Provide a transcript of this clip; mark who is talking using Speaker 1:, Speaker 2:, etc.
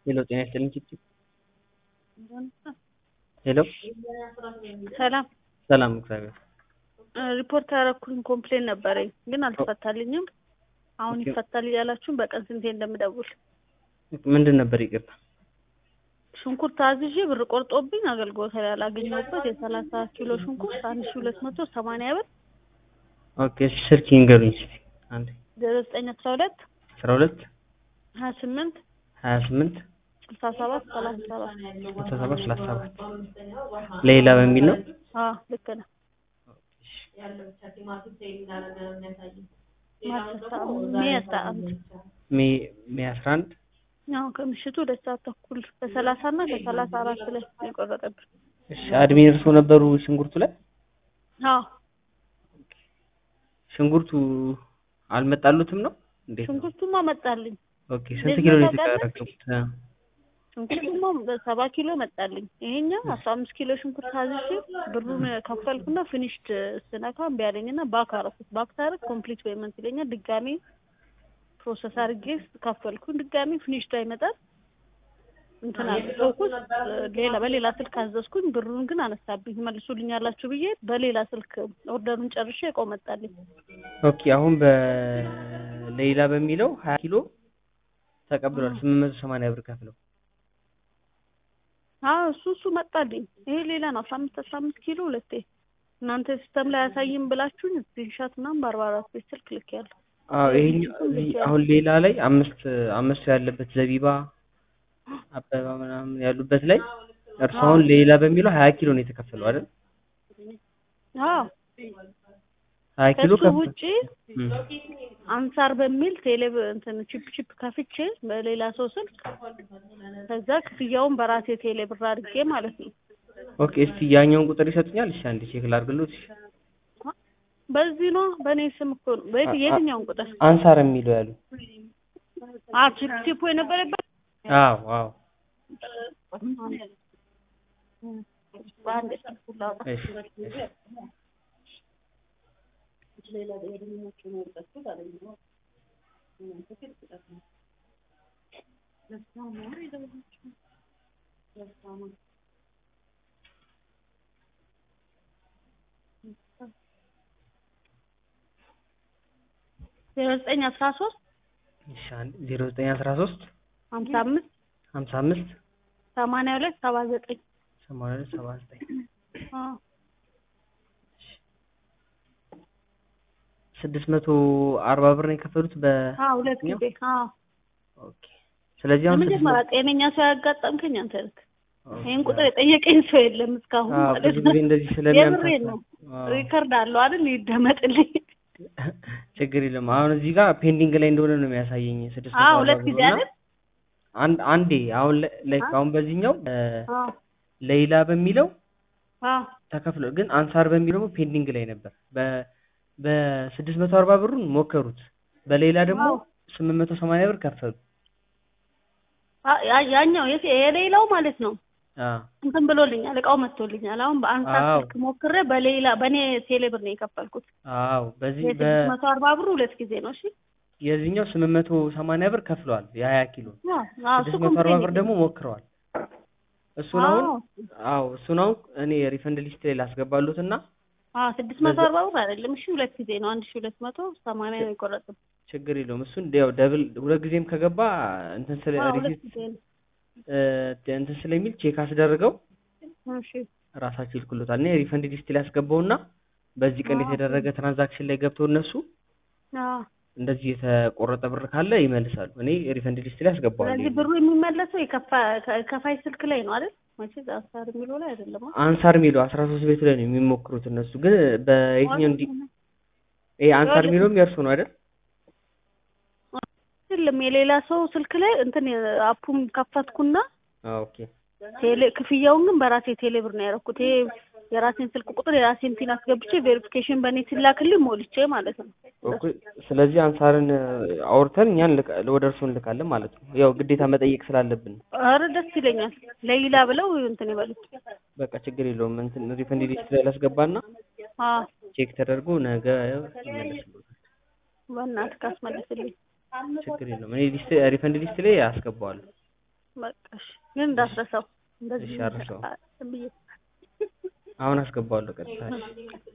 Speaker 1: ሄሎ ጤና ይስጥልኝ ቺፕ ሄሎ
Speaker 2: ሰላም
Speaker 1: ሰላም እግዚአብሔር
Speaker 2: ሪፖርት ያደረኩኝ ኮምፕሌን ነበረኝ ግን አልተፈታልኝም። አሁን
Speaker 1: ኦኬ።
Speaker 2: ይፈታል እያላችሁን በቀን ስንቴ እንደምደውል
Speaker 1: ምንድን ነበር ይቅርታ
Speaker 2: ሽንኩርት አዝዤ ብር ቆርጦብኝ አገልግሎት ላይ ያላገኘሁበት የሰላሳ ኪሎ ሽንኩርት አንድ ሺ ሁለት መቶ ሰማንያ ብር
Speaker 1: ኦኬ እሺ ስልክ ይንገሩኝ እስኪ አንዴ
Speaker 2: ዜሮ ዘጠኝ አስራ ሁለት
Speaker 1: አስራ ሁለት
Speaker 2: ሀያ ስምንት
Speaker 1: ሀያ ስምንት
Speaker 2: ስልሳ ሰባት ሰላሳ ሰባት
Speaker 1: ስልሳ ሰባት ሰላሳ ሰባት ሌላ በሚል ነው
Speaker 2: አዎ ልክ ነው። ሜ አስራ አንድ
Speaker 1: ሜ ሜ አስራ አንድ
Speaker 2: አዎ ከምሽቱ ሁለት ሰዓት ተኩል በሰላሳ እና በሰላሳ አራት ላይ ነው የቆረጠብን።
Speaker 1: እሺ አድሜ እርሶ ነበሩ ሽንኩርቱ ላይ
Speaker 2: አዎ
Speaker 1: ሽንኩርቱ አልመጣሉትም ነው እንዴት ነው
Speaker 2: ሽንኩርቱማ መጣልኝ።
Speaker 1: ኦኬ ስንት
Speaker 2: እንዴት
Speaker 1: ኪሎ ነው
Speaker 2: ነው ታውቃለህ?
Speaker 1: የተቀረከቡት አ፣
Speaker 2: ሽንኩርቱማ በሰባ ኪሎ መጣልኝ። ይሄኛው አስራ አምስት ኪሎ ሽንኩርት አዝዤ ብሩን ከፈልኩና ፊኒሽድ ስነካ እምቢ አለኝና ባክ አረኩት። ባክ ታረግ ኮምፕሊት ፔመንት ይለኛል። ድጋሜ ፕሮሰስ አድርጌ ከፈልኩኝ። ድጋሜ ፊኒሽድ አይመጣል እንትና ተውኩት። ሌላ በሌላ ስልክ አዘዝኩኝ። ብሩን ግን አነሳብኝ። መልሱልኛላችሁ ብዬ በሌላ ስልክ ኦርደሩን ጨርሼ እቃው መጣልኝ።
Speaker 1: ኦኬ አሁን በሌላ በሚለው ሀያ ኪሎ ተቀብሏል ስምንት መቶ ሰማንያ ብር ከፍለው
Speaker 2: አዎ እሱ እሱ መጣልኝ። ይሄ ሌላ ነው። አስራ አምስት አስራ አምስት ኪሎ ሁለቴ እናንተ ሲስተም ላይ አያሳይም ብላችሁኝ ስክሪንሻት ምናምን በአርባ አራት ቤት ስልክ ልኬያለሁ።
Speaker 1: አዎ ይሄኛው እዚህ አሁን ሌላ ላይ አምስት አምስት ሰው ያለበት ዘቢባ አበባ ምናምን ያሉበት ላይ እርሱ አሁን ሌላ በሚለው ሀያ ኪሎ ነው የተከፈለው አይደል?
Speaker 2: አዎ
Speaker 1: ሀያ ኪሎ
Speaker 2: ከሱ
Speaker 1: ከፍ
Speaker 2: ውጪ አንሳር በሚል ቴሌ እንትን ቺፕ ቺፕ ከፍቼ በሌላ ሰው ስልክ ከዛ ክፍያውን በራሴ ቴሌ ብር አድርጌ ማለት ነው።
Speaker 1: ኦኬ እስቲ ያኛውን ቁጥር ይሰጡኛል? እሺ አንዴ ቼክ ላድርግሎት። እሺ
Speaker 2: በዚህ ነው በእኔ ስም እኮ ነው። በየት- የትኛውን ቁጥር?
Speaker 1: አንሳር የሚለው ያሉ
Speaker 2: አ ቺፕ ቺፕ የነበረበት
Speaker 1: አዎ አዎ
Speaker 2: በአንድ ስልክ ላውጣ።
Speaker 1: እሺ እሺ
Speaker 2: ዜሮ ዘጠኝ አስራ ሶስት
Speaker 1: እሺ አንዴ ዜሮ ዘጠኝ አስራ ሶስት
Speaker 2: ሀምሳ አምስት
Speaker 1: ሀምሳ አምስት
Speaker 2: ሰማንያ ሁለት ሰባ ዘጠኝ
Speaker 1: ሰማንያ ሁለት ሰባ ዘጠኝ
Speaker 2: አዎ
Speaker 1: ስድስት መቶ አርባ ብር ነው የከፈሉት በ
Speaker 2: አዎ ሁለት ጊዜ አዎ
Speaker 1: ኦኬ ስለዚህ አሁን ስድስት
Speaker 2: ለመጀመሪያ ጤነኛ ሰው ያጋጠምከኝ አንተ ነህ። ይህን ቁጥር የጠየቀኝ ሰው የለም እስካሁን
Speaker 1: አዎ
Speaker 2: ማለት
Speaker 1: ብዙ
Speaker 2: ነው።
Speaker 1: ጊዜ እንደዚህ
Speaker 2: የምሬን
Speaker 1: ስለሚያምታታ
Speaker 2: ነው።
Speaker 1: አዎ
Speaker 2: ሪከርድ አለው አይደል? ይደመጥልኝ።
Speaker 1: ችግር የለም። አሁን እዚህ ጋር ፔንዲንግ ላይ እንደሆነ ነው የሚያሳየኝ ስድስት መቶ
Speaker 2: አዎ
Speaker 1: አርባ
Speaker 2: ሁለት
Speaker 1: ብሩ
Speaker 2: ጊዜ
Speaker 1: እና
Speaker 2: አይደል?
Speaker 1: አንድ አንዴ አሁን ላይክ አሁን በዚህኛው እ
Speaker 2: አዎ
Speaker 1: ሌይላ በሚለው
Speaker 2: አዎ
Speaker 1: ተከፍሎ ግን አንሳር በሚለው ደግሞ ፔንዲንግ ላይ ነበር። በ በስድስት መቶ አርባ ብሩን ሞከሩት። በሌላ ደግሞ
Speaker 2: አዎ።
Speaker 1: ስምንት መቶ ሰማንያ ብር ከፈሉ።
Speaker 2: አ- ያ- ያኛው የት- የሌላው ማለት ነው
Speaker 1: አዎ
Speaker 2: እንትን ብሎልኛል፣ እቃው መጥቶልኛል። አሁን በአንሳር
Speaker 1: አዎ።
Speaker 2: ስልክ ሞክሬ በሌላ በእኔ ቴሌ ብር ነው የከፈልኩት።
Speaker 1: አዎ በዚህ በ
Speaker 2: የስድስት መቶ አርባ ብሩ ሁለት ጊዜ ነው። እሺ
Speaker 1: የዚህኛው ስምንት መቶ ሰማንያ ብር ከፍለዋል የሀያ ኪሎ
Speaker 2: አዎ አዎ፣ እሱ
Speaker 1: ስድስት መቶ አርባ ብር
Speaker 2: ኮምፕሌን
Speaker 1: ደግሞ ሞክረዋል። እሱን አሁን
Speaker 2: አዎ
Speaker 1: አዎ እሱን አሁን እኔ ሪፈንድ ሊስት ላይ ላስገባሉት እና
Speaker 2: አዎ ስድስት መቶ
Speaker 1: በዛ-
Speaker 2: አርባ ብር አይደለም። እሺ ሁለት ጊዜ ነው። አንድ ሺህ ሁለት መቶ ሰማንያ ነው የቆረጥም።
Speaker 1: ችግር የለውም። እሱን ያው ደብል ሁለት ጊዜም ከገባ እንትን ስለ
Speaker 2: አዎ ሁለት
Speaker 1: ሪሲት
Speaker 2: ጊዜ ነው።
Speaker 1: እንትን ስለሚል ቼክ አስደርገው
Speaker 2: እሺ
Speaker 1: ራሳቸው ይልኩሎታል። እኔ ሪፈንድ ሊስት ላይ ያስገባውና በዚህ ቀን
Speaker 2: አዎ።
Speaker 1: የተደረገ ትራንዛክሽን ላይ ገብተው እነሱ
Speaker 2: አዎ
Speaker 1: እንደዚህ የተቆረጠ ብር ካለ ይመልሳሉ። እኔ ሪፈንድ ሊስት ላይ ያስገባዋለሁ።
Speaker 2: ስለዚህ ብሩ የሚመለሰው የከፋ- ከ- ከፋይ ስልክ ላይ ነው አይደል? መቼ አንሳር የሚለው ላይ አይደለም። አ-
Speaker 1: አንሳር የሚለው አስራ ሶስት ቤቱ ላይ ነው የሚሞክሩት እነሱ ግን በየትኛው እንዲ ይሄ አንሳር የሚለውም የእርሱ ነው አይደል?
Speaker 2: አይደለም የሌላ ሰው ስልክ ላይ እንትን አፑም ከፈትኩና
Speaker 1: አዎ ኦኬ
Speaker 2: ቴሌ ክፍያውን ግን በራሴ ቴሌ ብር ነው ያደረኩት። ይሄ የራሴን ስልክ ቁጥር የራሴን ፒን አስገብቼ ቬሪፊኬሽን በእኔ ሲላክልኝ ሞልቼ ማለት ነው።
Speaker 1: ኦኬ ስለዚህ አንሳርን አውርተን እኛን ልካ- ወደ እርሱ እንልካለን ማለት ነው። ያው ግዴታ መጠየቅ ስላለብን ነው።
Speaker 2: ኧረ ደስ ይለኛል። ለይላ ብለው እንትን ይበሉት።
Speaker 1: በቃ ችግር የለውም። እንትን ሪፈንድ ሊስት ላይ ላስገባና
Speaker 2: አዎ
Speaker 1: ቼክ ተደርጎ ነገ ይመለስልዎታል።
Speaker 2: በእናትህ ካስመለስልኝ
Speaker 1: ችግር የለውም። እኔ ሊስት ሪፈንድ ሊስት ላይ አስገባዋለሁ።
Speaker 2: በቃ እሺ። ግን እንዳትረሳው እንደዚህ
Speaker 1: እሺ፣ አልረሳውም።
Speaker 2: ብዬ
Speaker 1: አሁን አስገባዋለሁ ቀጥታ። እሺ።